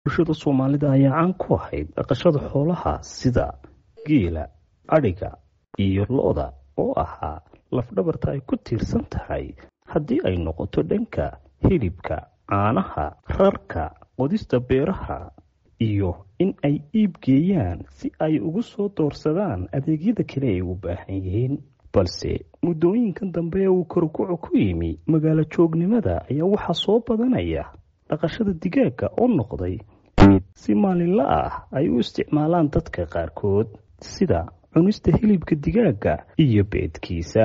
bulshada soomaalida ayaa caan ku ahayd dhaqashada xoolaha sida geela adhiga iyo lo-da oo ahaa lafdhabarta ay ku tiirsan tahay haddii ay noqoto dhanka hilibka caanaha rarka qodista beeraha iyo in ay iib geeyaan si ay ugu soo doorsadaan adeegyada kale ay u baahan yihiin balse muddooyinkan dambe ee uu korukucu ku yimi magaalo joognimada ayaa waxaa soo badanaya dhaqashada digaaga oo noqday mid si maalinla ah ay u isticmaalaan dadka qaarkood sida cunista hilibka digaaga iyo beedkiisa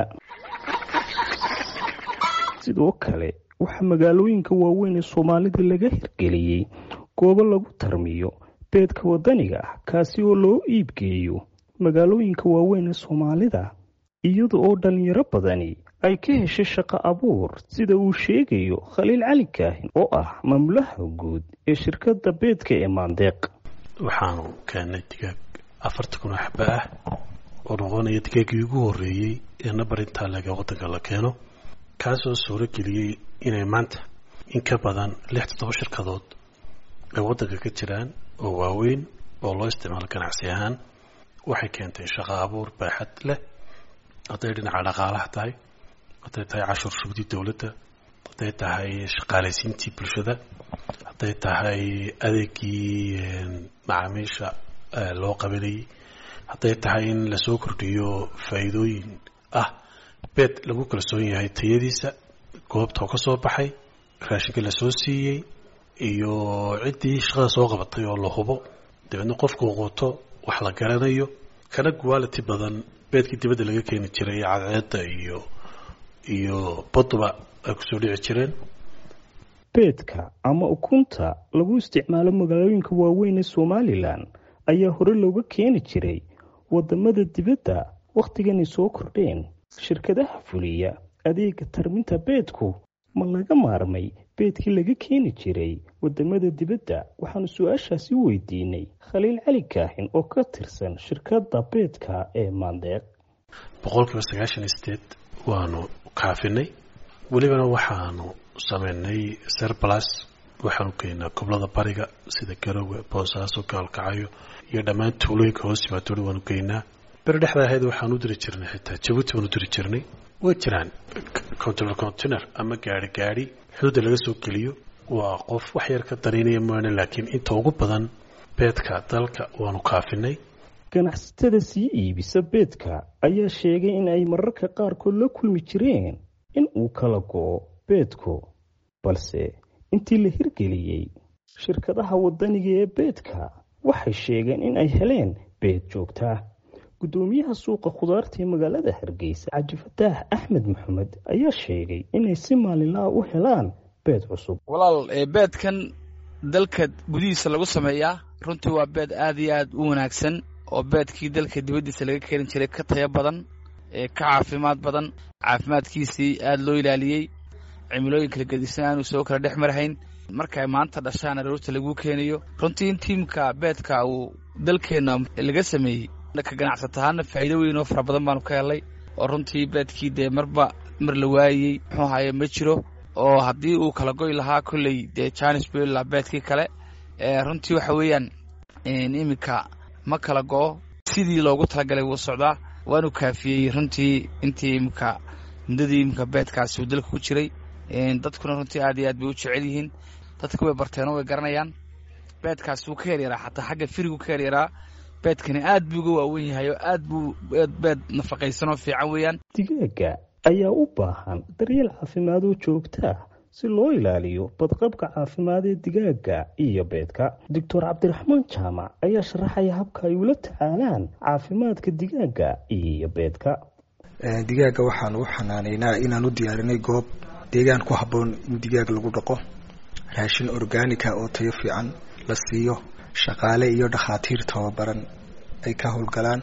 sidoo kale waxaa magaalooyinka waaweyn ee soomaalida laga hirgeliyey goobo lagu tarmiyo beedka wadaniga ah kaasi oo loo iibgeeyo magaalooyinka waaweyn ee soomaalida iyada oo dhalinyaro badani ay ka heshay shaqo abuur sida uu sheegayo khaliil cali kaahin oo ah maamulaha guud ee shirkadda beedka ee maandeeq waxaanu keennay digaag afarta kun oo xaba ah oo noqonaya digaaggii ugu horreeyey ee nabar intaa laga waddanka la keeno kaasoo suuro geliyey inay maanta in ka badan lix toddoba shirkadood ay waddanka ka jiraan oo waaweyn oo loo isticmaalo ganacsi ahaan waxay keentay shaqo abuur baaxad leh hadday dhinaca dhaqaalaha tahay hadday tahay cashuur shubdii dowladda hadday tahay shaqaalaysiintii bulshada hadday tahay adeegii macaamiisha loo qabanayay hadday tahay in lasoo kordhiyo faa'iidooyin ah beed lagu kalsoon yahay tayadiisa goobta oo ka soo baxay raashinka lasoo siiyey iyo ciddii shaqada soo qabatay oo la hubo dabeedna qofkuu quuto wax la garanayo kana quality badan beedkii dibadda laga keeni jiray cadceedda iyo iyo baduba ay kusoo dhici jireen beedka ama ukunta lagu isticmaalo magaalooyinka waaweyn ee somalilan ayaa hore looga keeni jiray wadamada dibadda wakhtiganay soo kordheen shirkadaha fuliya adeega tarminta beedku ma laga maarmay beedkii laga keeni jiray wadamada dibadda waxaanu su-aashaasi weydiinay khaliil cali kaahin oo ka tirsan shirkadda beedka ee maandeeq boqolkiiba sagaashan iyo sideed waanu kaafinay welibana waxaanu sameynay serbalas waxaanu keenaa goblada bariga sida garowe boosaaso gaalkacayo iyo dhammaan tuulooyinka hoos yimaadooda waanu geynaa beri dhexda ahayd waxaan u diri jirnay xitaa jabuuti baanu diri jirnay way jiraan container container ama gaari gaari xuduudda laga soo geliyo waa qof wax yar ka danaynaya maana laakiin inta ugu badan beedka dalka waanu kaafinay ganacsatada sii iibisa beedka ayaa sheegay in ay mararka qaarkood la kulmi jireen in uu kala go-o beedku balse intii la hirgeliyey shirkadaha wadaniga ee beedka waxay sheegeen in ay heleen beed joogtaa gudoomiyaha suuqa khudaarta ee magaalada hargeysa cajifataax axmed maxamed ayaa sheegay inay si maalinlaha u helaan beed cusub walaal beedkan dalka gudihiisa lagu sameeyaa runtii waa beed aad iyo aad u wanaagsan oo beedkii dalka dibaddiisa laga keeni jiray ka tayo badan ee ka caafimaad badan caafimaadkiisii aad loo ilaaliyey cimilooyin kala gedisan aanu soo kala dhex marhayn markay maanta dhashaan aroorta laguu keenayo runtii in tiimka beedka uu dalkeenna laga sameeyey ka ganacsata ahaana faa'iido weyn oo fara badan baanu ka helay oo runtii beedkii dee marba mar la waayey muxuu ahaye ma jiro oo haddii uu kala goy lahaa kolley dee janis bella beedkii kale runtii waxa weeyaan iminka ma kala go-o sidii loogu talagalay wuu socdaa waanu kaafiyey runtii intii iminka muddadii iminka beedkaasi uu dalka ku jiray dadkuna runtii aad iyo aad bay u jecel yihiin dadka way barteenoo way garanayaan beedkaasi wuu ka yaryaraa xataa xagga firigu ka yaryaraa beedkani aad buu uga waawen yahay oo aad buu beed nafaqaysan oo fiican weeyaan digaaga ayaa u baahan daryeel caafimaad oo joogtaa si loo ilaaliyo badqabka caafimaad ee digaaga iyo beedka doctor cabdiraxmaan jaamac ayaa sharaxaya habka ay ula tacaalaan caafimaadka digaaga iyo beedka digaaga waxaan u xanaaneynaa inaan u diyaarinay goob deegaan ku habboon in digaag lagu dhaqo raashin organica oo tayo fiican la siiyo shaqaale iyo dhakhaatiir tababaran ay ka howlgalaan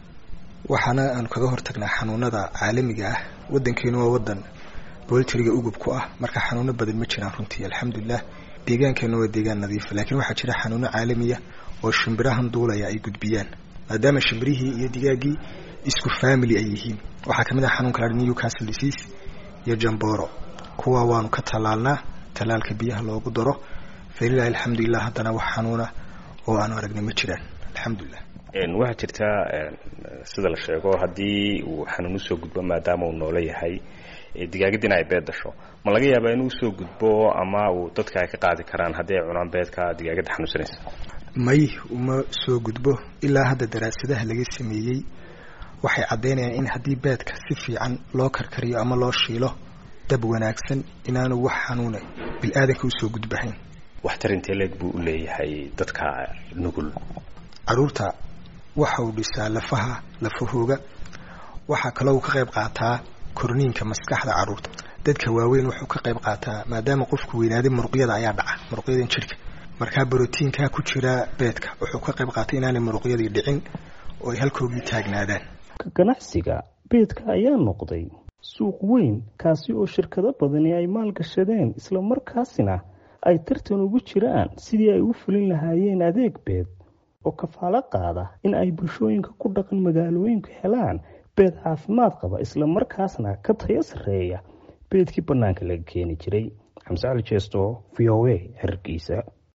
waxaana aanu kaga hortagnaa xanuunada caalamiga ah wadankeenu waa wadan boltriga ugub ku ah marka xanuuno badan ma jiraan runtii alxamdulilah deegaankeena waa deegaan nadiifa laakiin waxaa jira xanuuno caalamiya oo shimbirahan duulaya ay gudbiyaan maadaama shimbirihii iyo digaaggii isku family ay yihiin waxaa kamid ah xanuunka la newcastle disease iyo jamboro kuwa waanu ka tallaalnaa tallaalka biyaha loogu daro falilahi alxamdulilah haddana wax xanuuna oo aanu aragnay ma jiraan alxamdulilah waxaa jirta sida la sheego haddii uu xanuun usoo gudbo maadaama uu noolo yahay digaagadina ay beed dasho ma laga yaabaa inuu usoo gudbo ama uu dadka ay ka qaadi karaan haddii ay cunaan beedka digaagadda xanuunsanaysa may uma soo gudbo ilaa hadda daraasadaha laga sameeyey waxay caddaynayaan in haddii beedka si fiican loo karkariyo ama loo shiilo dab wanaagsan inaanu wax xanuuna bil-aadanka usoo gudbahayn waxtar intee leeg buu u leeyahay dadka nugul caruurta waxa uu dhisaa lafaha lafahooga waxaa kaloo uu ka qayb qaataa korniinka maskaxda caruurta dadka waaweyn wuxuu ka qayb qaataa maadaama qofku weynaaday muruqyada ayaa dhaca muruqyadan jidhka markaa brotiinkaa ku jira beedka wuxuu ka qayb qaatay inaanay muruqyadii dhicin oo ay halkoogii taagnaadaan ganacsiga beedka ayaa noqday suuq weyn kaasi oo shirkado badani ay maalgashadeen islamarkaasina ay tartan ugu jiraan sidii ay u fulin lahaayeen adeeg beed oo kafaalo qaada in ay bulshooyinka ku dhaqan magaalooyinku helaan beed caafimaad qaba islamarkaasna ka tayo sarreeya beedkii bannaanka laga keeni jiray xamse cali jeesto v o a xerarkiisa